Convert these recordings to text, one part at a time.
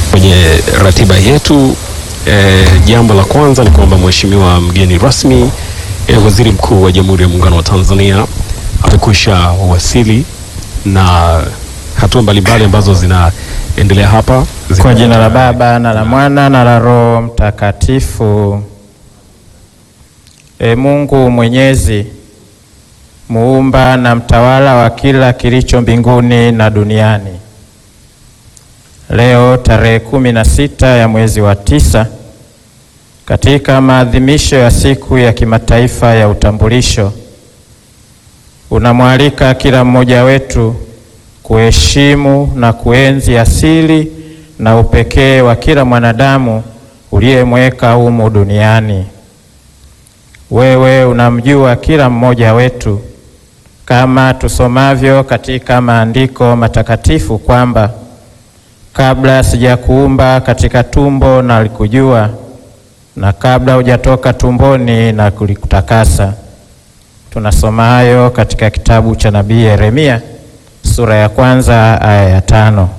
Kwenye ratiba yetu e, jambo la kwanza ni kwamba mheshimiwa mgeni rasmi e, waziri mkuu wa Jamhuri ya Muungano wa Tanzania amekwisha wasili na hatua mbalimbali ambazo zinaendelea hapa zina- Kwa jina la Baba na la Mwana na la Roho Mtakatifu. E Mungu Mwenyezi, muumba na mtawala wa kila kilicho mbinguni na duniani, leo tarehe kumi na sita ya mwezi wa tisa katika maadhimisho ya siku ya kimataifa ya utambulisho, unamwalika kila mmoja wetu kuheshimu na kuenzi asili na upekee wa kila mwanadamu uliyemweka humu duniani. Wewe unamjua kila mmoja wetu, kama tusomavyo katika maandiko matakatifu kwamba kabla sijakuumba katika tumbo nalikujua, na kabla hujatoka tumboni na kulikutakasa. Tunasoma hayo katika kitabu cha nabii Yeremia sura ya kwanza aya ya tano.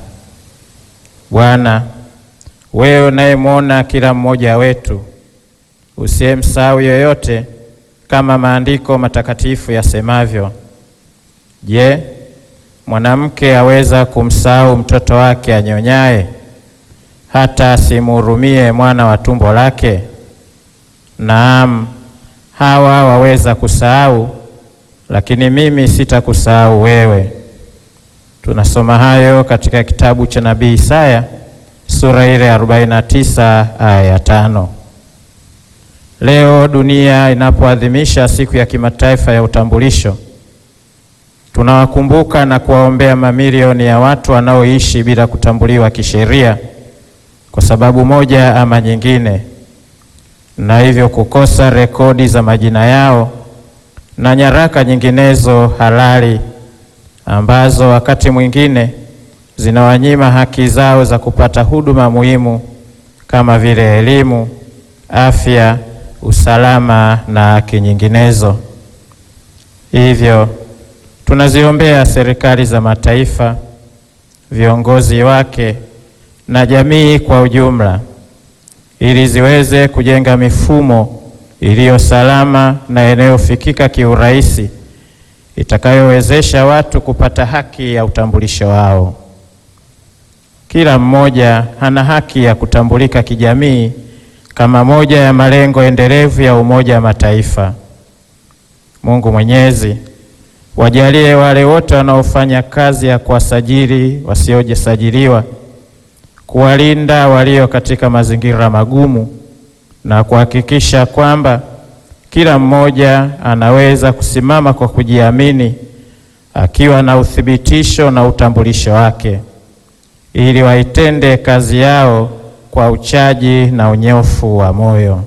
Bwana, wewe unayemwona kila mmoja wetu, usiyemsahau yoyote, kama maandiko matakatifu yasemavyo. Je, mwanamke aweza kumsahau mtoto wake anyonyaye, hata asimhurumie mwana wa tumbo lake? Naam, hawa waweza kusahau, lakini mimi sitakusahau wewe. Tunasoma hayo katika kitabu cha nabii Isaya sura ile 49 aya ya tano. Leo dunia inapoadhimisha siku ya kimataifa ya utambulisho, tunawakumbuka na kuwaombea mamilioni ya watu wanaoishi bila kutambuliwa kisheria kwa sababu moja ama nyingine, na hivyo kukosa rekodi za majina yao na nyaraka nyinginezo halali ambazo wakati mwingine zinawanyima haki zao za kupata huduma muhimu kama vile elimu, afya, usalama na haki nyinginezo. Hivyo tunaziombea serikali za mataifa, viongozi wake na jamii kwa ujumla ili ziweze kujenga mifumo iliyo salama na inayofikika kiurahisi itakayowezesha watu kupata haki ya utambulisho wao. Kila mmoja ana haki ya kutambulika kijamii kama moja ya malengo endelevu ya Umoja wa Mataifa. Mungu Mwenyezi, wajalie wale wote wanaofanya kazi ya kuwasajili wasiojisajiliwa, kuwalinda walio katika mazingira magumu na kuhakikisha kwamba kila mmoja anaweza kusimama kwa kujiamini akiwa na uthibitisho na utambulisho wake ili waitende kazi yao kwa uchaji na unyofu wa moyo.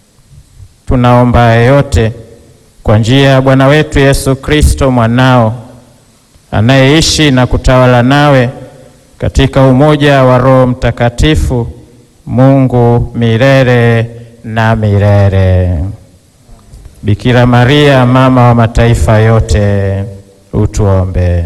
Tunaomba yote kwa njia ya Bwana wetu Yesu Kristo mwanao anayeishi na kutawala nawe katika umoja wa Roho Mtakatifu, Mungu milele na milele. Bikira Maria mama wa mataifa yote, utuombe.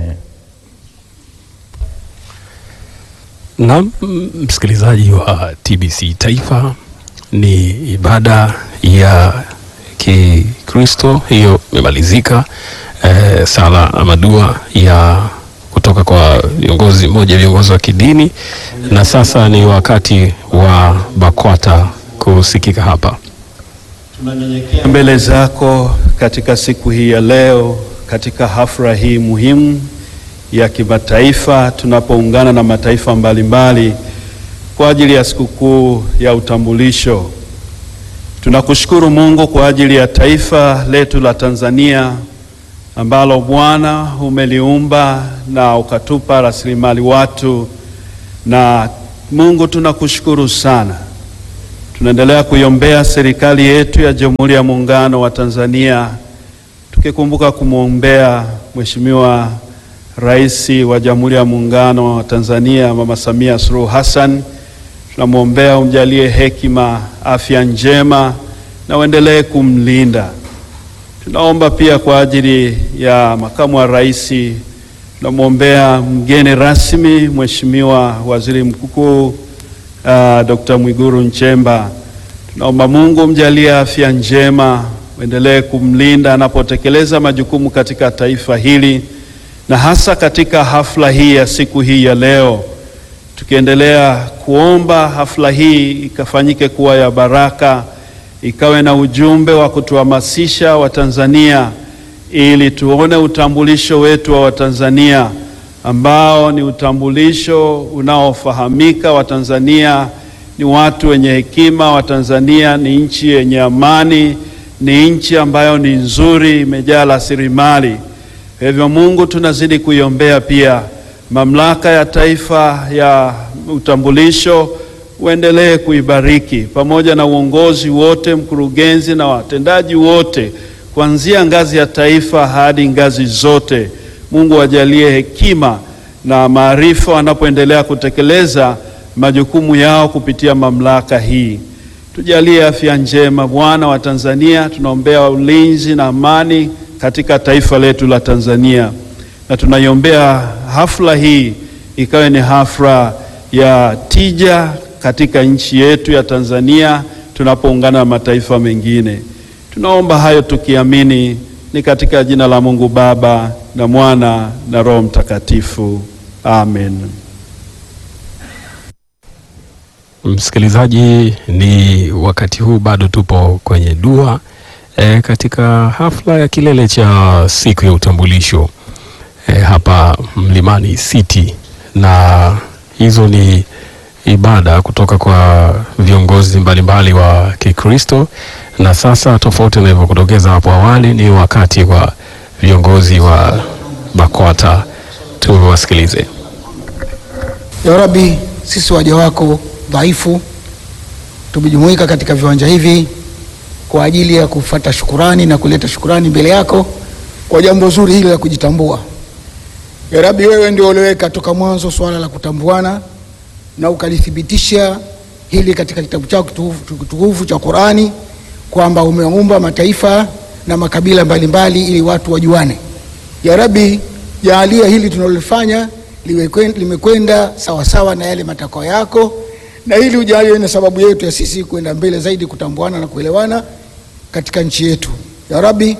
Na msikilizaji wa TBC Taifa, ni ibada ya Kikristo hiyo imemalizika. Eh, sala ama dua ya kutoka kwa viongozi mmoja viongozi wa kidini, na sasa ni wakati wa BAKWATA kusikika hapa. Tunanyenyekea mbele zako katika siku hii ya leo, katika hafla hii muhimu ya kimataifa, tunapoungana na mataifa mbalimbali kwa ajili ya sikukuu ya utambulisho. Tunakushukuru Mungu kwa ajili ya taifa letu la Tanzania ambalo Bwana umeliumba na ukatupa rasilimali watu, na Mungu tunakushukuru sana. Tunaendelea kuiombea serikali yetu ya Jamhuri ya Muungano wa Tanzania, tukikumbuka kumwombea Mheshimiwa Rais wa Jamhuri ya Muungano wa Tanzania Mama Samia Suluhu Hassan. Tunamwombea umjalie hekima, afya njema na uendelee kumlinda. Tunaomba pia kwa ajili ya makamu wa rais, tunamwombea mgeni rasmi Mheshimiwa Waziri Mkuu uh, Dr. Mwiguru Nchemba. Tunaomba Mungu mjalie afya njema, uendelee kumlinda anapotekeleza majukumu katika taifa hili na hasa katika hafla hii ya siku hii ya leo, tukiendelea kuomba hafla hii ikafanyike kuwa ya baraka, ikawe na ujumbe wa kutuhamasisha Watanzania ili tuone utambulisho wetu wa Watanzania ambao ni utambulisho unaofahamika. Watanzania ni watu wenye hekima, Watanzania ni nchi yenye amani, ni nchi ambayo ni nzuri, imejaa rasilimali. Kwa hivyo Mungu, tunazidi kuiombea pia mamlaka ya taifa ya utambulisho, uendelee kuibariki pamoja na uongozi wote, mkurugenzi na watendaji wote, kuanzia ngazi ya taifa hadi ngazi zote. Mungu ajalie hekima na maarifa wanapoendelea kutekeleza majukumu yao kupitia mamlaka hii. Tujalie afya njema Bwana wa Tanzania, tunaombea ulinzi na amani katika taifa letu la Tanzania, na tunaiombea hafla hii ikawe ni hafla ya tija katika nchi yetu ya Tanzania tunapoungana na mataifa mengine. Tunaomba hayo tukiamini ni katika jina la Mungu Baba na Mwana na Roho Mtakatifu. Amen. Msikilizaji, ni wakati huu bado tupo kwenye dua e, katika hafla ya kilele cha siku ya utambulisho e, hapa Mlimani City, na hizo ni ibada kutoka kwa viongozi mbalimbali wa Kikristo, na sasa tofauti na nilivyokudokeza hapo awali, ni wakati wa viongozi wa BAKWATA. Tuwasikilize. Ya Rabbi, sisi waja wako dhaifu tumejumuika katika viwanja hivi kwa ajili ya kufata shukurani na kuleta shukurani mbele yako kwa jambo zuri hili la kujitambua. Ya Rabbi, wewe ndio uliweka toka mwanzo swala la kutambuana na ukalithibitisha hili katika kitabu chako kitukufu cha Qurani kwamba umeumba mataifa na makabila mbalimbali ili watu wajuane. Ya Rabbi, jaalia hili tunalolifanya limekwenda sawasawa na yale matakwa yako, na ili ujalie na sababu yetu ya sisi kwenda mbele zaidi kutambuana na kuelewana katika nchi yetu. Ya Rabbi,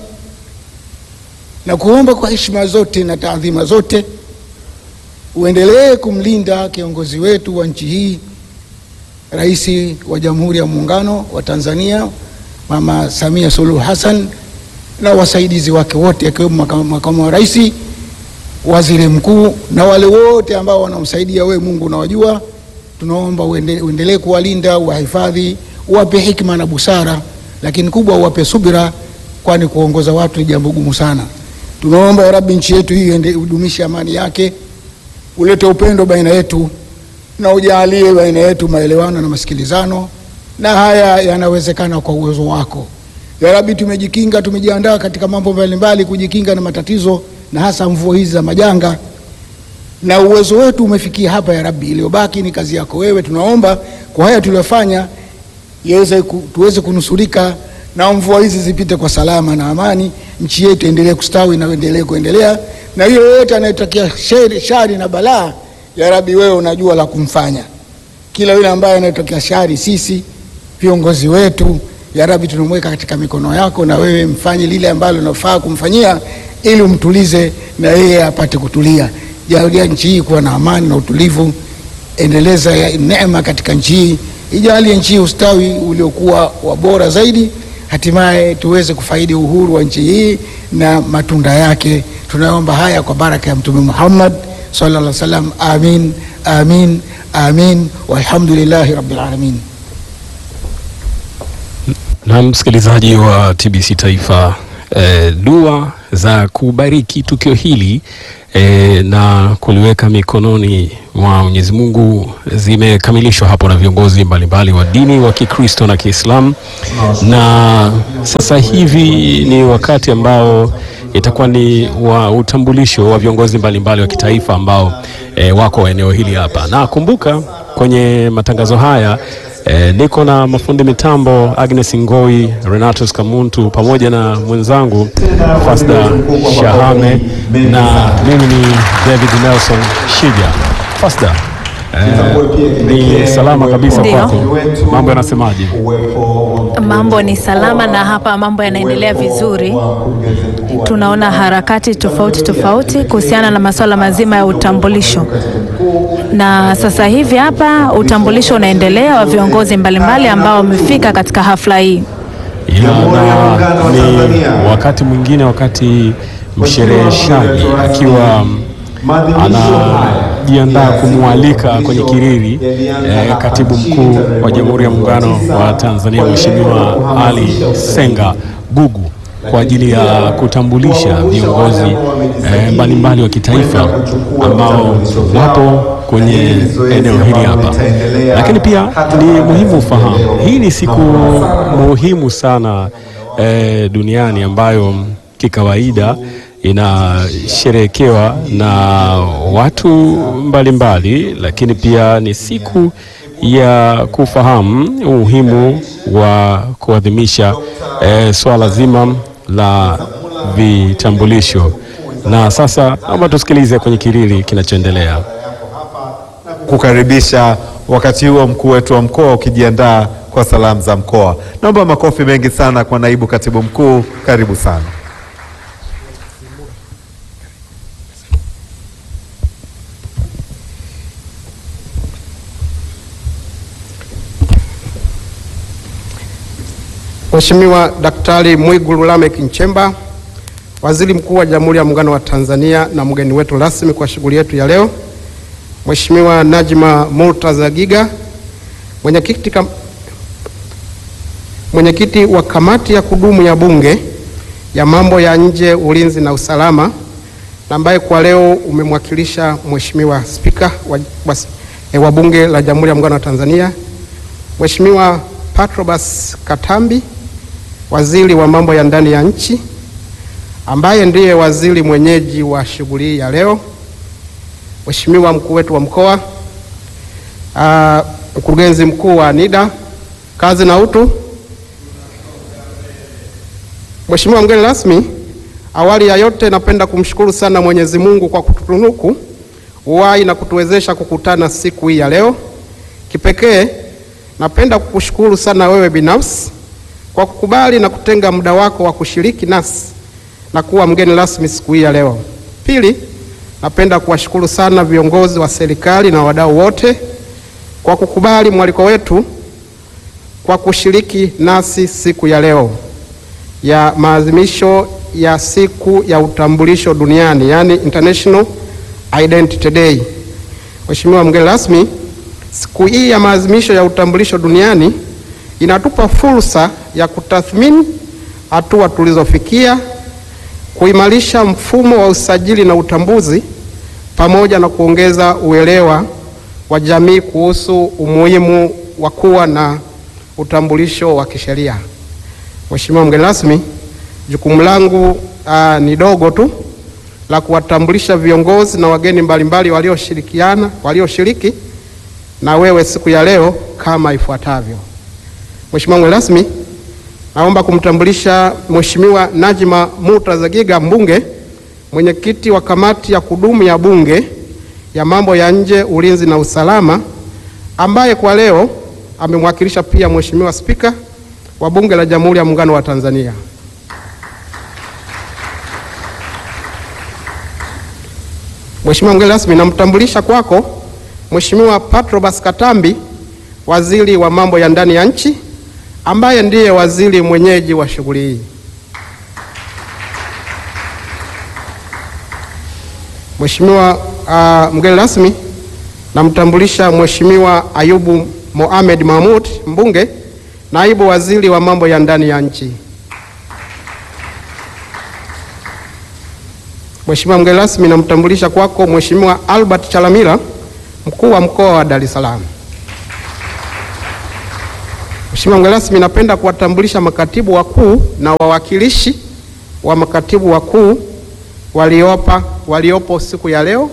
na kuomba kwa heshima zote na taadhima zote uendelee kumlinda kiongozi wetu wa nchi hii, Rais wa Jamhuri ya Muungano wa Tanzania Mama Samia Suluhu Hassan na wasaidizi wake wote akiwemo makamu wa rais, waziri mkuu na wale wote ambao wanamsaidia wewe, Mungu unawajua. Tunaomba uendelee kuwalinda, uwahifadhi, uwape hikma na busara, lakini kubwa uwape subira, kwani kuongoza watu ni jambo gumu sana. Tunaomba ya Rabbi, nchi yetu hii udumishe amani yake, ulete upendo baina yetu na ujalie baina yetu maelewano na masikilizano, na haya yanawezekana kwa uwezo wako ya Rabbi. Tumejikinga, tumejiandaa katika mambo mbalimbali kujikinga na matatizo na hasa mvua hizi za majanga, na uwezo wetu umefikia hapa ya Rabbi. Iliyobaki ni kazi yako wewe. Tunaomba kwa haya tuliyofanya yaweze tuweze kunusurika na mvua hizi zipite kwa salama na amani, nchi yetu endelee kustawi na endelee kuendelea, na hiyo yote anayetakia shari na balaa, ya Rabbi, wewe unajua la kumfanya kila yule ambaye anayetokea shari. Sisi viongozi wetu, ya Rabbi, tunamweka katika mikono yako, na wewe mfanye lile ambalo unafaa kumfanyia ili umtulize na yeye apate kutulia. Jalia nchi hii kuwa na amani na utulivu, endeleza neema katika nchi hii, ijalie nchi hii ustawi uliokuwa wa bora zaidi, hatimaye tuweze kufaidi uhuru wa nchi hii na matunda yake. Tunaomba haya kwa baraka ya Mtume Muhammad sallallahu alaihi wasallam. Amin, amin, amin, walhamdulillahi rabbil alamin. Na msikilizaji wa TBC Taifa, eh, dua za kubariki tukio hili eh, na kuliweka mikononi mwa Mwenyezi Mungu zimekamilishwa hapo na viongozi mbalimbali wa dini wa Kikristo na Kiislamu, na sasa hivi ni wakati ambao itakuwa ni wa utambulisho wa viongozi mbalimbali wa kitaifa ambao eh, wako eneo hili hapa, na kumbuka kwenye matangazo haya E, niko na mafundi mitambo Agnes Ngoi, Renatus Kamuntu pamoja na mwenzangu Fasda Shahame na mimi ni David Nelson Shija. Fasda, Eh, ni salama kabisa Ndio. kwako. Mambo yanasemaje? Mambo ni salama na hapa mambo yanaendelea vizuri. Tunaona harakati tofauti tofauti kuhusiana na masuala mazima ya utambulisho, na sasa hivi hapa utambulisho unaendelea wa viongozi mbalimbali ambao wamefika katika hafla hii. Ya, na ni wakati mwingine, wakati mshereheshaji akiwa anajiandaa kumwalika kwenye kiriri eh, katibu mkuu wa Jamhuri ya Muungano wa Tanzania Mheshimiwa Ali Senga Gugu kwa ajili ya kutambulisha viongozi eh, mbalimbali wa kitaifa ambao wapo kwenye eneo hili hapa. Lakini pia ni muhimu ufahamu, hii ni siku muhimu sana eh, duniani ambayo kikawaida inasherehekewa na watu mbalimbali mbali, lakini pia ni siku ya kufahamu umuhimu wa kuadhimisha eh, swala zima la vitambulisho. Na sasa naomba tusikilize kwenye kiriri kinachoendelea. kukaribisha wakati huo mkuu wetu wa mkoa ukijiandaa kwa salamu za mkoa. Naomba makofi mengi sana kwa naibu katibu mkuu, karibu sana. Mheshimiwa Daktari Mwigulu Lameck Nchemba, Waziri Mkuu wa Jamhuri ya Muungano wa Tanzania na mgeni wetu rasmi kwa shughuli yetu ya leo, Mheshimiwa Najma Murtaza Giga, mwenyekiti kam... mwenyekiti wa kamati ya kudumu ya Bunge ya mambo ya nje, ulinzi na usalama, na ambaye kwa leo umemwakilisha Mheshimiwa Spika wa, wa, eh, wa Bunge la Jamhuri ya Muungano wa Tanzania, Mheshimiwa Patrobas Katambi, waziri wa mambo ya ndani ya nchi, ambaye ndiye waziri mwenyeji wa shughuli hii ya leo, Mheshimiwa mkuu wetu wa mkoa, ah, mkurugenzi mkuu wa NIDA kazi na utu, Mheshimiwa mgeni rasmi, awali ya yote napenda kumshukuru sana Mwenyezi Mungu kwa kututunuku uhai na kutuwezesha kukutana siku hii ya leo. Kipekee napenda kukushukuru sana wewe binafsi kwa kukubali na kutenga muda wako wa kushiriki nasi na kuwa mgeni rasmi siku hii ya leo. Pili, napenda kuwashukuru sana viongozi wa serikali na wadau wote kwa kukubali mwaliko wetu kwa kushiriki nasi siku ya leo ya maadhimisho ya siku ya utambulisho duniani, yani International Identity Day. Mheshimiwa mgeni rasmi, siku hii ya maadhimisho ya utambulisho duniani inatupa fursa ya kutathmini hatua tulizofikia, kuimarisha mfumo wa usajili na utambuzi, pamoja na kuongeza uelewa wa jamii kuhusu umuhimu wa kuwa na utambulisho wa kisheria. Mheshimiwa mgeni rasmi, jukumu langu aa, ni dogo tu la kuwatambulisha viongozi na wageni mbalimbali walioshirikiana walioshiriki na wewe siku ya leo kama ifuatavyo. Mheshimiwa mgeni rasmi, naomba kumtambulisha Mheshimiwa Najma Murtaza Giga, mbunge, mwenyekiti wa kamati ya kudumu ya Bunge ya mambo ya nje, ulinzi na usalama, ambaye kwa leo amemwakilisha pia Mheshimiwa Spika wa Bunge la Jamhuri ya Muungano wa Tanzania. Mheshimiwa mgeni rasmi, namtambulisha kwako Mheshimiwa Patrobas Katambi, waziri wa mambo ya ndani ya nchi, ambaye ndiye waziri mwenyeji wa shughuli hii. Mheshimiwa uh, mgeni rasmi, namtambulisha Mheshimiwa Ayubu Mohamed Mahmud, mbunge, naibu waziri wa mambo ya ndani ya nchi. Mheshimiwa mgeni rasmi, namtambulisha kwako Mheshimiwa Albert Chalamila, mkuu wa mkoa wa Dar es Salaam. Mheshimiwa mgeni rasmi, napenda kuwatambulisha makatibu wakuu na wawakilishi wa makatibu wakuu waliopa waliopo siku ya leo.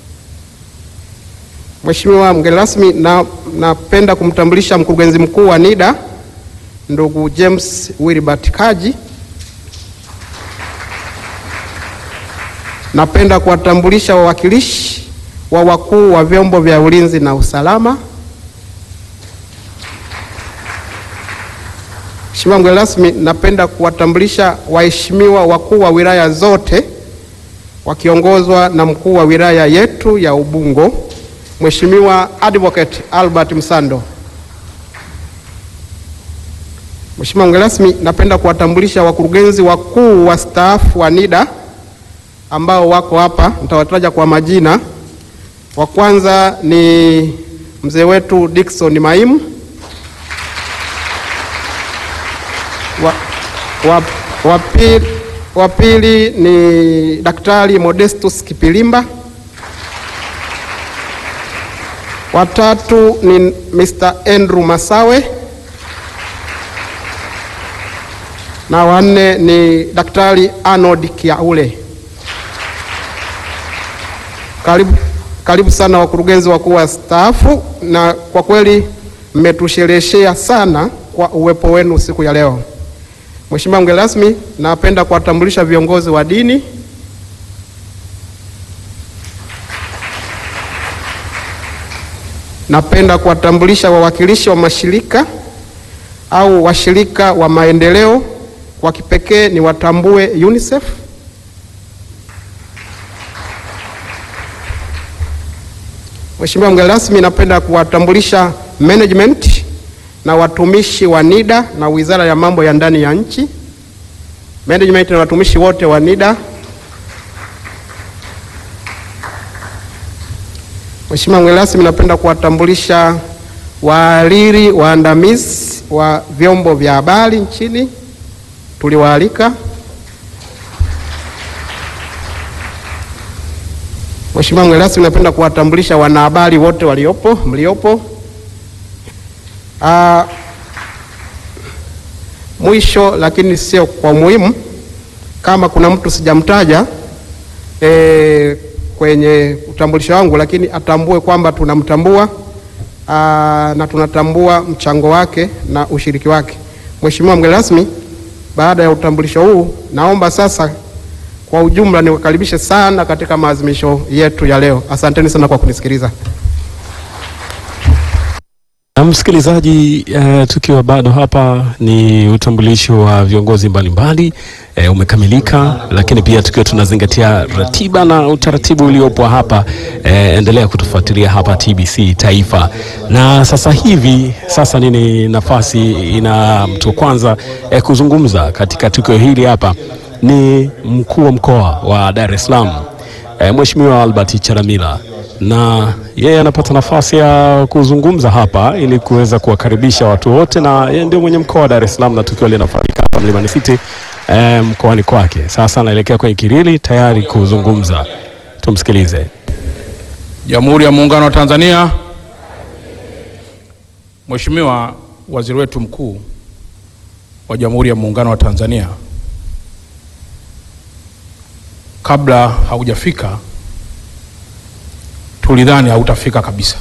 Mheshimiwa mgeni rasmi, na napenda kumtambulisha mkurugenzi mkuu wa NIDA ndugu James Wilbert Kaji. Napenda kuwatambulisha wawakilishi wa wakuu wa vyombo vya ulinzi na usalama. Mheshimiwa mgeni rasmi, napenda kuwatambulisha waheshimiwa wakuu wa wilaya zote wakiongozwa na mkuu wa wilaya yetu ya Ubungo, Mheshimiwa Advocate Albert Msando. Mheshimiwa mgeni rasmi, napenda kuwatambulisha wakurugenzi wakuu wastaafu wa NIDA ambao wako hapa, nitawataja kwa majina. Wa kwanza ni mzee wetu Dickson Maimu wa, wa, wa, pili, wa pili ni Daktari Modestus Kipilimba. Wa tatu ni Mr. Andrew Masawe na wanne ni Daktari Arnold Kiaule. Karibu, karibu sana wakurugenzi wakuu wa staafu, na kwa kweli mmetushereheshea sana kwa uwepo wenu siku ya leo. Mheshimiwa mgeni rasmi, napenda kuwatambulisha viongozi wa dini. Napenda kuwatambulisha wawakilishi wa mashirika au washirika wa maendeleo, kwa kipekee ni watambue UNICEF. Mheshimiwa mgeni rasmi, napenda kuwatambulisha management na watumishi wa NIDA na Wizara ya Mambo ya Ndani ya Nchi. Management na watumishi wote wa NIDA. Mheshimiwa mgeni rasmi, napenda kuwatambulisha wahariri waandamizi wa vyombo vya habari nchini, tuliwaalika. Mheshimiwa mgeni rasmi, napenda kuwatambulisha wanahabari wote waliopo mliopo. Uh, mwisho lakini sio kwa muhimu, kama kuna mtu sijamtaja e, kwenye utambulisho wangu, lakini atambue kwamba tunamtambua uh, na tunatambua mchango wake na ushiriki wake. Mheshimiwa mgeni rasmi, baada ya utambulisho huu, naomba sasa kwa ujumla niwakaribishe sana katika maadhimisho yetu ya leo. Asanteni sana kwa kunisikiliza. Na msikilizaji, uh, tukiwa bado hapa ni utambulisho wa viongozi mbalimbali uh, umekamilika, lakini pia tukiwa tunazingatia ratiba na utaratibu uliopo hapa uh, endelea kutufuatilia hapa TBC Taifa. Na sasa hivi sasa nini nafasi ina mtu wa kwanza uh, kuzungumza katika tukio hili hapa ni mkuu wa mkoa wa Dar es Salaam uh, Mheshimiwa Albert Chalamila na yeye anapata nafasi ya kuzungumza hapa ili kuweza kuwakaribisha watu wote, na yeye ndio mwenye mkoa wa Dar es Salaam na tukio linafanyika hapa Mlimani City eh, mkoani kwake. Sasa anaelekea kwenye kirili tayari kuzungumza, tumsikilize. Jamhuri ya Muungano wa Tanzania. Mheshimiwa Waziri wetu mkuu wa Jamhuri ya Muungano wa Tanzania, kabla haujafika tulidhani hautafika kabisa,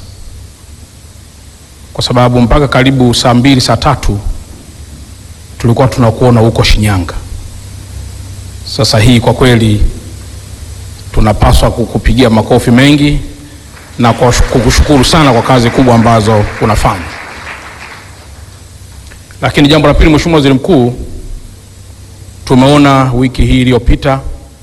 kwa sababu mpaka karibu saa mbili saa tatu tulikuwa tunakuona huko Shinyanga. Sasa hii kwa kweli tunapaswa kukupigia makofi mengi na kwa kukushukuru sana kwa kazi kubwa ambazo unafanya. Lakini jambo la pili, Mheshimiwa Waziri Mkuu, tumeona wiki hii iliyopita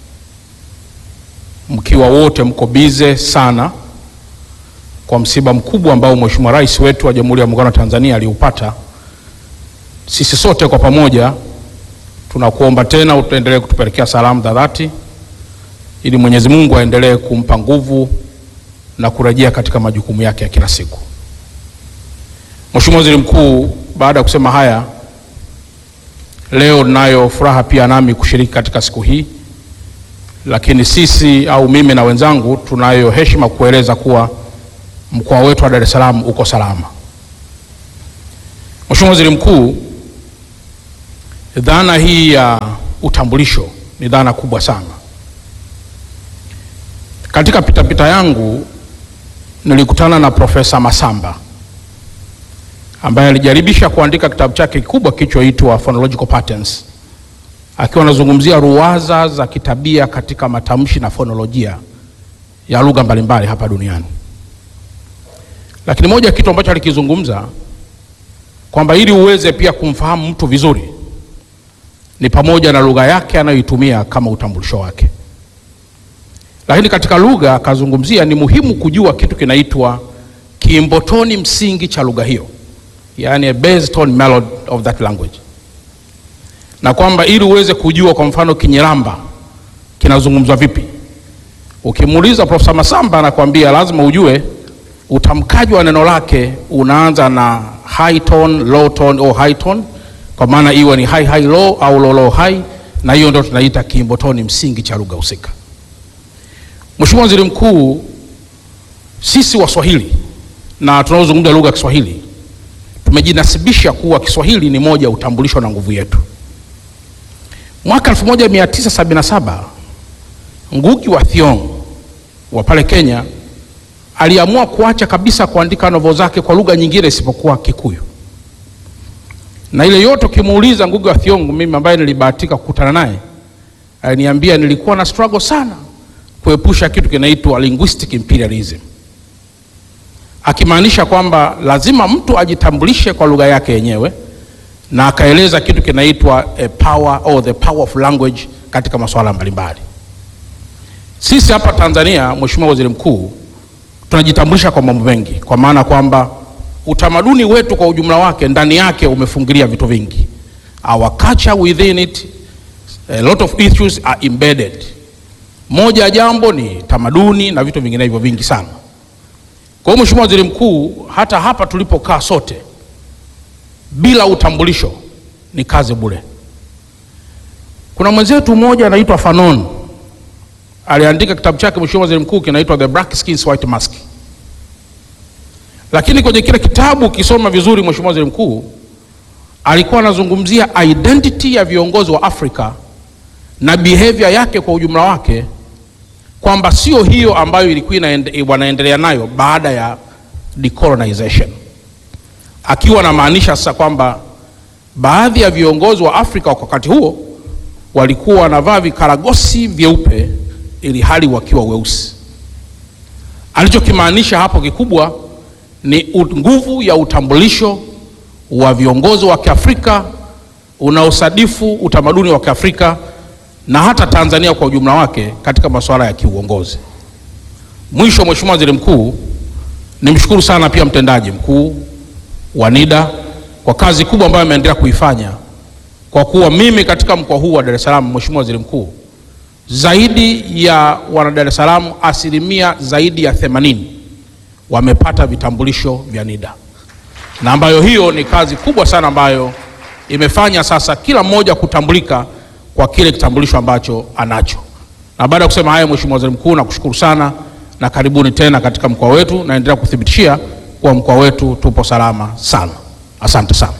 mkiwa wote mko bize sana kwa msiba mkubwa ambao Mheshimiwa Rais wetu wa Jamhuri ya Muungano wa Tanzania aliupata. Sisi sote kwa pamoja tunakuomba tena utaendelee kutupelekea salamu za dhati ili Mwenyezi Mungu aendelee kumpa nguvu na kurejea katika majukumu yake ya kila siku. Mheshimiwa Waziri Mkuu, baada ya kusema haya, leo ninayo furaha pia nami kushiriki katika siku hii, lakini sisi au mimi na wenzangu tunayo heshima kueleza kuwa mkoa wetu wa Dar es Salaam uko salama. Mheshimiwa Waziri Mkuu, dhana hii ya utambulisho ni dhana kubwa sana. Katika pitapita yangu nilikutana na Profesa Masamba ambaye alijaribisha kuandika kitabu chake kikubwa kilichoitwa Phonological Patterns, akiwa anazungumzia ruwaza za kitabia katika matamshi na fonolojia ya lugha mbalimbali hapa duniani. Lakini moja ya kitu ambacho alikizungumza kwamba ili uweze pia kumfahamu mtu vizuri ni pamoja na lugha yake anayoitumia kama utambulisho wake. Lakini katika lugha akazungumzia ni muhimu kujua kitu kinaitwa kiimbotoni msingi cha lugha hiyo, yani a base tone melody of that language, na kwamba ili uweze kujua kwa mfano Kinyiramba kinazungumzwa vipi, ukimuuliza Profesa Masamba anakuambia lazima ujue utamkaji wa neno lake unaanza na high tone, low tone au high tone, kwa maana iwe ni high high low au low low high, na hiyo ndio tunaita kiimbotoni msingi cha lugha husika. Mheshimiwa Waziri Mkuu, sisi Waswahili na tunaozungumza lugha ya Kiswahili tumejinasibisha kuwa Kiswahili ni moja ya utambulisho na nguvu yetu. Mwaka 1977 Ngugi wa Thiong'o wa pale Kenya aliamua kuacha kabisa kuandika novel zake kwa lugha nyingine isipokuwa Kikuyu. Na ile yote ukimuuliza Ngugi wa Thiong'o, mimi ambaye nilibahatika kukutana naye, aliniambia nilikuwa na struggle sana kuepusha kitu kinaitwa linguistic imperialism, akimaanisha kwamba lazima mtu ajitambulishe kwa lugha yake yenyewe, na akaeleza kitu kinaitwa a power or the power of language katika masuala mbalimbali. Sisi hapa Tanzania, Mheshimiwa Waziri Mkuu, tunajitambulisha kwa mambo mengi, kwa maana kwamba utamaduni wetu kwa ujumla wake ndani yake umefungilia vitu vingi. Our culture within it, a lot of issues are embedded. Moja ya jambo ni tamaduni na vitu vinginevyo vingi sana. Kwa hiyo Mheshimiwa Waziri Mkuu, hata hapa tulipokaa sote bila utambulisho ni kazi bure. Kuna mwenzetu mmoja anaitwa Fanon aliandika kitabu chake Mheshimiwa Waziri Mkuu kinaitwa The Black Skins White Mask. Lakini kwenye kile kitabu ukisoma vizuri, Mheshimiwa Waziri Mkuu alikuwa anazungumzia identity ya viongozi wa Afrika na behavior yake kwa ujumla wake, kwamba sio hiyo ambayo ilikuwa inaende- wanaendelea nayo baada ya decolonization, akiwa anamaanisha sasa kwamba baadhi ya viongozi wa Afrika kwa wakati huo walikuwa wanavaa vikaragosi vyeupe ili hali wakiwa weusi. Alichokimaanisha hapo kikubwa ni u- nguvu ya utambulisho wa viongozi wa Kiafrika unaosadifu utamaduni wa Kiafrika na hata Tanzania kwa ujumla wake katika masuala ya kiuongozi. Mwisho, Mheshimiwa Waziri Mkuu, nimshukuru sana pia mtendaji mkuu wa NIDA kwa kazi kubwa ambayo ameendelea kuifanya, kwa kuwa mimi katika mkoa huu wa Dar es Salaam, Mheshimiwa Waziri Mkuu, zaidi ya wana Dar es Salaam asilimia zaidi ya 80 wamepata vitambulisho vya NIDA, na ambayo hiyo ni kazi kubwa sana ambayo imefanya sasa kila mmoja kutambulika kwa kile kitambulisho ambacho anacho. Na baada ya kusema hayo, Mheshimiwa Waziri Mkuu, nakushukuru sana na karibuni tena katika mkoa wetu, naendelea kuthibitishia kuwa mkoa wetu tupo salama sana. Asante sana.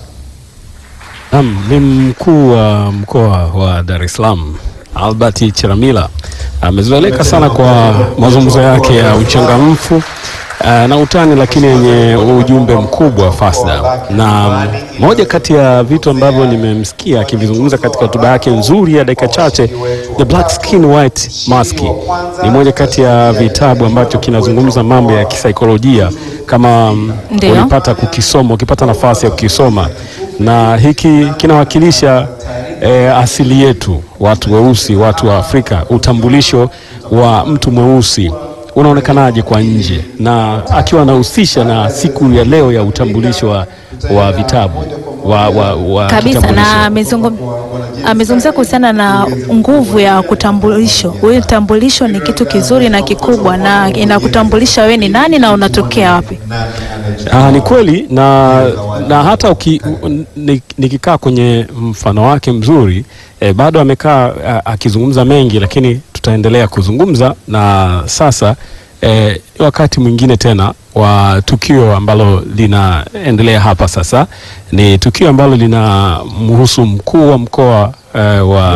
Naam, ni mkuu wa mkoa wa Dar es Salaam Albert Chalamila amezoeleka sana kwa mazungumzo yake ya uchangamfu eh, na utani, lakini yenye ujumbe mkubwa Fasda. Na moja kati ya vitu ambavyo nimemsikia akivizungumza katika hotuba yake nzuri ya dakika chache, The Black Skin White Mask ni moja kati ya vitabu ambacho kinazungumza mambo ya kisaikolojia kama mm, Ndio. ulipata kukisoma, ukipata nafasi ya kukisoma, na hiki kinawakilisha eh, asili yetu, watu weusi, watu wa Afrika, utambulisho wa mtu mweusi unaonekanaje kwa nje, na akiwa anahusisha na siku ya leo ya utambulisho wa, wa vitabu wa, wa, wa kabisa kitambulisho. na amezungum- amezungumzia kuhusiana na nguvu ya kutambulisho. Huyu utambulisho ni kitu kizuri na kikubwa, na inakutambulisha wewe ni nani na unatokea wapi. Ah, ni kweli na, na hata uki, u- ni- nikikaa kwenye mfano wake mzuri eh, bado amekaa ah, akizungumza mengi, lakini tutaendelea kuzungumza na sasa eh, wakati mwingine tena wa tukio ambalo linaendelea hapa sasa. Ni tukio ambalo linamhusu mkuu wa mkoa eh, wa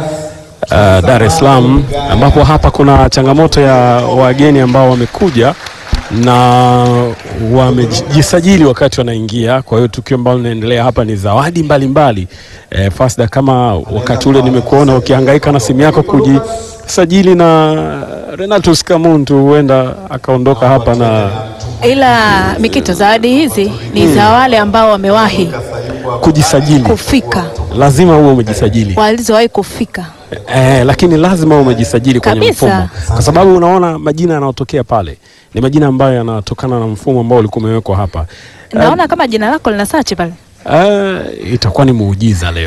uh, Dar es Salaam ambapo hapa kuna changamoto ya wageni ambao wamekuja na wamejisajili wakati wanaingia. Kwa hiyo tukio ambalo linaendelea hapa ni zawadi mbalimbali. E, Fasda, kama wakati ule nimekuona ukihangaika na simu yako kujisajili na Renatus Kamuntu huenda akaondoka hapa na Ila Mikito, zawadi hizi ni za wale ambao wamewahi kujisajili. kufika, Lazima uwe umejisajili walizowahi kufika. eh, lakini lazima uwe umejisajili kwenye Kabisa. mfumo, kwa sababu unaona majina yanayotokea pale ni majina ambayo yanatokana na mfumo ambao ulikuwa umewekwa hapa. Naona kama jina lako lina search pale. Eh, itakuwa ni muujiza leo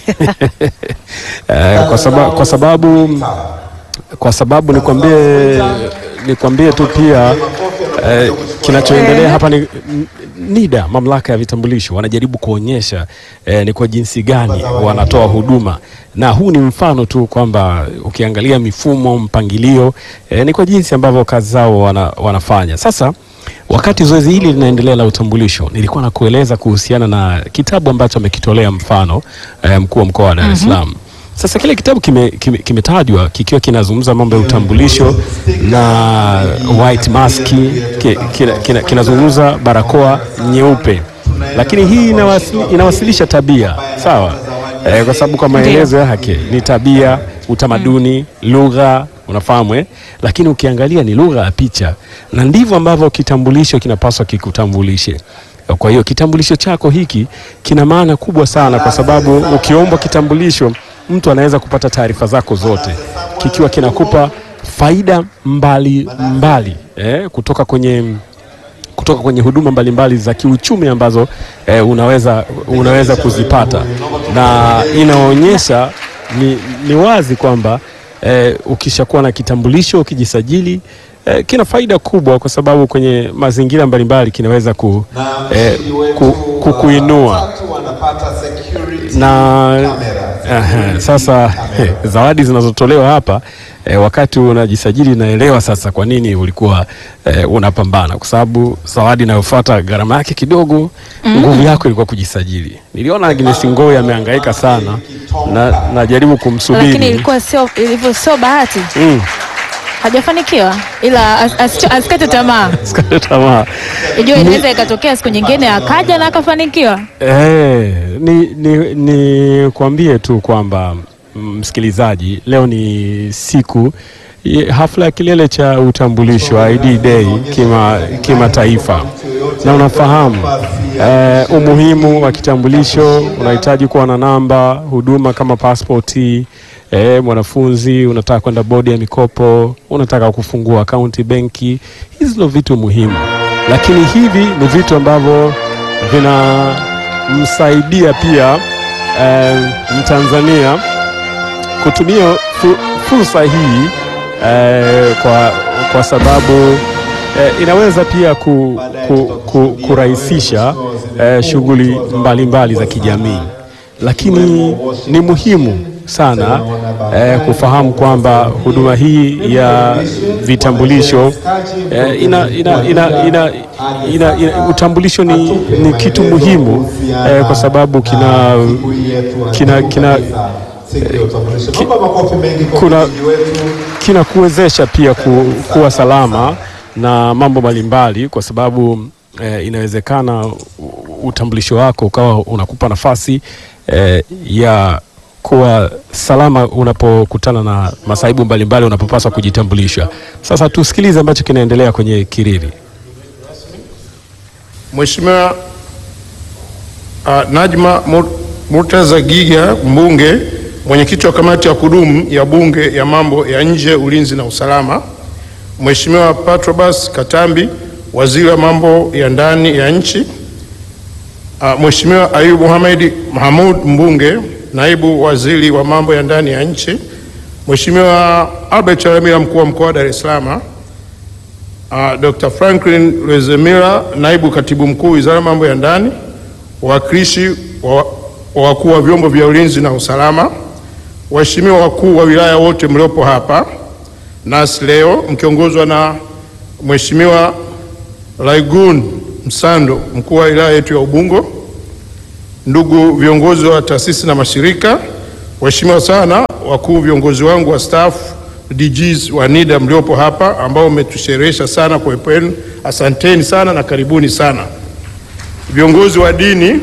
eh, kwa, saba, kwa sababu kwa sababu nikwambie nikwambie tu pia eh, kinachoendelea hapa ni n- NIDA, mamlaka ya vitambulisho, wanajaribu kuonyesha eh, ni kwa jinsi gani wanatoa huduma, na huu ni mfano tu kwamba ukiangalia mifumo, mpangilio eh, ni kwa jinsi ambavyo kazi zao wana, wanafanya sasa Wakati zoezi hili linaendelea la utambulisho, nilikuwa na kueleza kuhusiana na kitabu ambacho amekitolea mfano eh, mkuu wa mkoa wa Dar es Salaam. Sasa kile kitabu kimetajwa kime, kimetajwa kikiwa kinazungumza mambo ya utambulisho na white mask, ki- kina- kina- kinazungumza barakoa nyeupe, lakini hii inawasili, inawasilisha tabia sawa, eh, kwa sababu kwa maelezo yake ni tabia, utamaduni, lugha unafahamu eh? Lakini ukiangalia ni lugha ya picha, na ndivyo ambavyo kitambulisho kinapaswa kikutambulishe. Kwa hiyo kitambulisho chako hiki kina maana kubwa sana, kwa sababu ukiombwa kitambulisho, mtu anaweza kupata taarifa zako zote, kikiwa kinakupa faida mbali mbali eh, kutoka kwenye kutoka kwenye huduma mbalimbali za kiuchumi ambazo eh, unaweza, unaweza kuzipata na inaonyesha ni, ni wazi kwamba eh, ukishakuwa na kitambulisho ukijisajili eh, kina faida kubwa kwa sababu kwenye mazingira mbalimbali kinaweza ku, eh, ku, ku, kuinua na aha, sasa eh, zawadi zinazotolewa hapa eh, wakati unajisajili naelewa sasa kwa nini ulikuwa eh, unapambana kwa sababu zawadi inayofuata gharama yake kidogo, nguvu yako ilikuwa kujisajili. Niliona Agnes Ngoi amehangaika sana na najaribu kumsubiri Lakini ilikuwa sio ilivyo, sio bahati, Mm, hajafanikiwa, ila as, as, asikate tamaa. sikate tamaa. Ijua inaweza ikatokea siku nyingine akaja na akafanikiwa. Eh, ni, ni, ni kuambie tu kwamba mm, msikilizaji, leo ni siku ye- hafla ya kilele cha utambulisho ID Day kima kimataifa, na unafahamu eh, umuhimu wa kitambulisho. Unahitaji kuwa na namba huduma kama pasipoti eh, mwanafunzi unataka kwenda bodi ya mikopo, unataka kufungua akaunti benki, hizi ndio vitu muhimu, lakini hivi ni vitu ambavyo vinamsaidia pia eh, Mtanzania kutumia fu, fursa hii eh, kwa, kwa sababu eh, inaweza pia ku, ku, ku, kurahisisha eh, shughuli mbalimbali za kijamii, lakini ni muhimu sana eh, kufahamu kwamba huduma hii ya vitambulisho eh, ina, ina, ina, ina, ina, ina, utambulisho ni, ni kitu muhimu eh, kwa sababu kina kina, kina kuna kinakuwezesha pia ku, kuwa salama na mambo mbalimbali kwa sababu eh, inawezekana u- utambulisho wako ukawa unakupa nafasi eh, ya kuwa salama unapokutana na masaibu mbalimbali unapopaswa kujitambulisha. Sasa tusikilize ambacho kinaendelea kwenye kiriri. Mheshimiwa uh, Najma Mur- Murtaza Giga mbunge, mwenyekiti wa kamati ya kudumu ya bunge ya mambo ya nje, ulinzi na usalama. Mheshimiwa Patrobas Katambi, waziri wa mambo ya ndani ya nchi. Uh, Mheshimiwa Ayub Mohamed Mahamud mbunge, naibu waziri wa mambo ya ndani ya nchi. Mheshimiwa Albert Chalamila mkuu wa mkoa wa Dar es Salaam. Uh, Dr. Franklin Lwezemira, naibu katibu mkuu wizara ya mambo ya ndani, wawakilishi wa wa wakuu wa vyombo vya ulinzi na usalama, waheshimiwa wakuu wa wilaya wote mliopo hapa nasi leo mkiongozwa na Mheshimiwa Laigun Msando, mkuu wa wilaya yetu ya Ubungo, ndugu viongozi wa taasisi na mashirika, waheshimiwa sana wakuu viongozi wangu wa staff DGs wa NIDA mliopo hapa ambao umetusherehesha sana kwa uwepo wenu, asanteni sana na karibuni sana. Viongozi wa dini,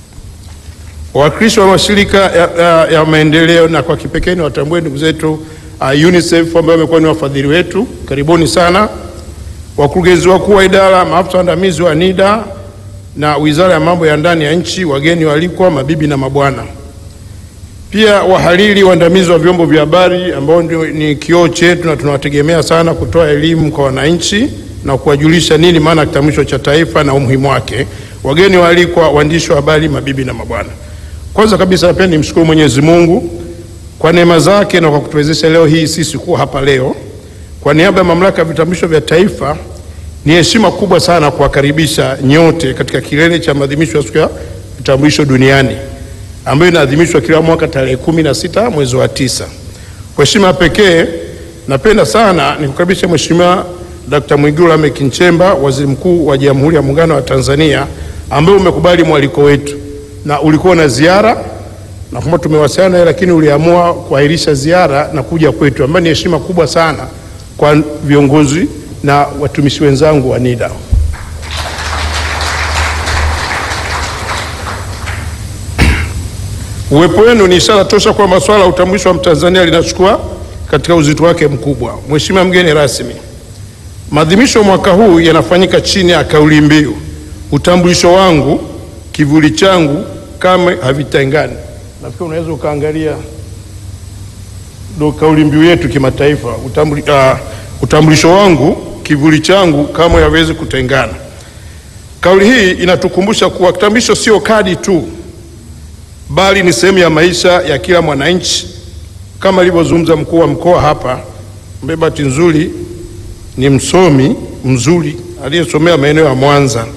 wawakilishi wa mashirika ya, ya, ya maendeleo na kwa kipekee ni watambue ndugu zetu uh, UNICEF ambao wamekuwa ni wafadhili wetu, karibuni sana. Wakurugenzi wakuu wa idara, maafisa waandamizi wa NIDA na Wizara ya Mambo ya Ndani ya Nchi, wageni waalikwa, mabibi na mabwana, pia wahariri waandamizi wa vyombo vya habari ambao ndio ni kioo chetu na tunawategemea sana kutoa elimu kwa wananchi na kuwajulisha nini maana ya kitambulisho cha taifa na umuhimu wake, wageni waalikwa, waandishi wa habari, mabibi na mabwana. Kwanza kabisa napenda nimshukuru Mwenyezi Mungu kwa neema zake na kwa kutuwezesha leo hii sisi kuwa hapa leo. Kwa niaba ya Mamlaka ya Vitambulisho vya Taifa, ni heshima kubwa sana kuwakaribisha nyote katika kilele cha maadhimisho ya siku ya vitambulisho duniani ambayo inaadhimishwa kila mwaka tarehe kumi na sita mwezi wa tisa. Kwa heshima pekee, napenda sana nikukaribisha Mheshimiwa Dr. Mwigulu Lameck Nchemba, Waziri Mkuu wa Jamhuri ya Muungano wa Tanzania, ambaye umekubali mwaliko wetu na ulikuwa na ziara na kwamba tumewasiliana naye, lakini uliamua kuahirisha ziara na kuja kwetu, ambayo ni heshima kubwa sana kwa viongozi na watumishi wenzangu wa NIDA. Uwepo wenu ni ishara tosha kwamba swala la utambulisho wa Mtanzania linachukua katika uzito wake mkubwa. Mheshimiwa mgeni rasmi, maadhimisho mwaka huu yanafanyika chini ya kauli mbiu utambulisho wangu kivuli changu kamwe havitengani. Nafikiri unaweza ukaangalia ndo kauli mbiu yetu kimataifa, utambuli, uh, utambulisho wangu kivuli changu kamwe hawezi kutengana. Kauli hii inatukumbusha kuwa kitambulisho sio kadi tu, bali ni sehemu ya maisha ya kila mwananchi, kama alivyozungumza mkuu wa mkoa hapa, ambaye bahati nzuri ni msomi mzuri aliyesomea maeneo ya Mwanza.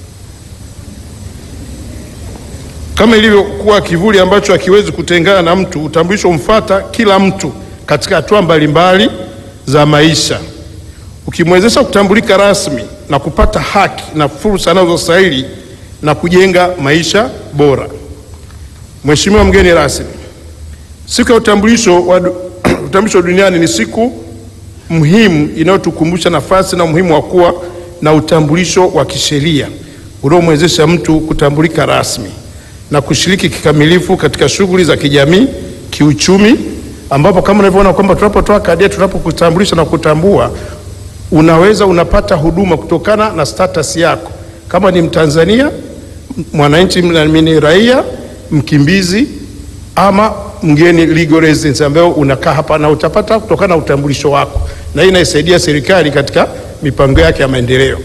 Kama ilivyokuwa kivuli ambacho hakiwezi kutengana na mtu, utambulisho umfuata kila mtu katika hatua mbalimbali za maisha, ukimwezesha kutambulika rasmi na kupata haki na fursa anazostahili na kujenga maisha bora. Mheshimiwa mgeni rasmi, siku ya utambulisho wa utambulisho duniani ni siku muhimu inayotukumbusha nafasi na umuhimu wa kuwa na utambulisho wa kisheria unaomwezesha mtu kutambulika rasmi na kushiriki kikamilifu katika shughuli za kijamii, kiuchumi, ambapo kama unavyoona kwamba tunapotoa kadi yetu, tunapokutambulisha na kutambua, unaweza unapata huduma kutokana na status yako, kama ni Mtanzania, mwananchi, ni raia, mkimbizi ama mgeni legal residence, ambayo unakaa hapa na utapata kutokana na utambulisho wako, na hii inaisaidia serikali katika mipango yake ya maendeleo.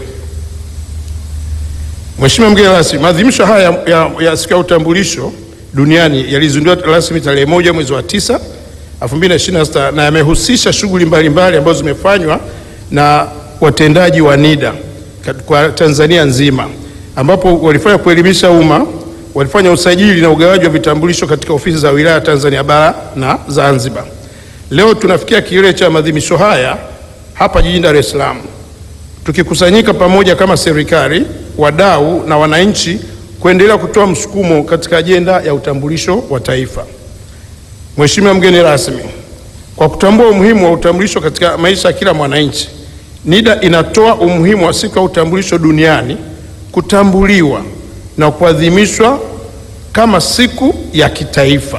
Mheshimiwa mgeni rasmi, maadhimisho haya ya, ya, ya siku ya utambulisho duniani yalizinduliwa rasmi tarehe moja mwezi wa tisa 2026 na yamehusisha shughuli mbalimbali ambazo zimefanywa na watendaji wa NIDA kwa Tanzania nzima, ambapo walifanya kuelimisha umma, walifanya usajili na ugawaji wa vitambulisho katika ofisi za wilaya Tanzania bara na Zanzibar. Leo tunafikia kilele cha maadhimisho haya hapa jijini Dar es Salaam tukikusanyika pamoja kama serikali, wadau na wananchi kuendelea kutoa msukumo katika ajenda ya utambulisho wa taifa. Mheshimiwa mgeni rasmi, kwa kutambua umuhimu wa utambulisho katika maisha ya kila mwananchi, NIDA inatoa umuhimu wa siku ya utambulisho duniani kutambuliwa na kuadhimishwa kama siku ya kitaifa.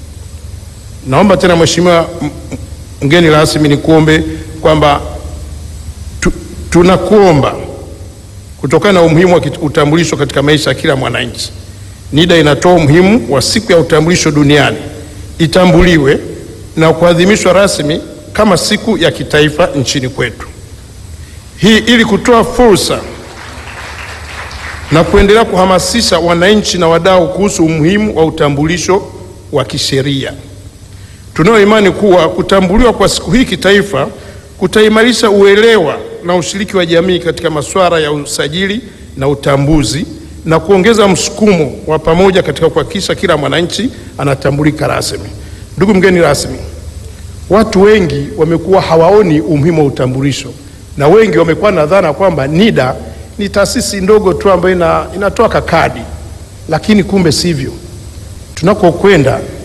Naomba tena Mheshimiwa mgeni rasmi, nikuombe kwamba tu, tunakuomba kutokana na umuhimu wa utambulisho katika maisha ya kila mwananchi, NIDA inatoa umuhimu wa siku ya utambulisho duniani itambuliwe na kuadhimishwa rasmi kama siku ya kitaifa nchini kwetu. Hii ili kutoa fursa na kuendelea kuhamasisha wananchi na wadau kuhusu umuhimu wa utambulisho wa kisheria. Tunayo imani kuwa kutambuliwa kwa siku hii kitaifa kutaimarisha uelewa na ushiriki wa jamii katika masuala ya usajili na utambuzi na kuongeza msukumo wa pamoja katika kuhakikisha kila mwananchi anatambulika rasmi. Ndugu mgeni rasmi, watu wengi wamekuwa hawaoni umuhimu wa utambulisho na wengi wamekuwa na dhana kwamba NIDA ni taasisi ndogo tu ambayo ina, inatoa kakadi, lakini kumbe sivyo. Tunakokwenda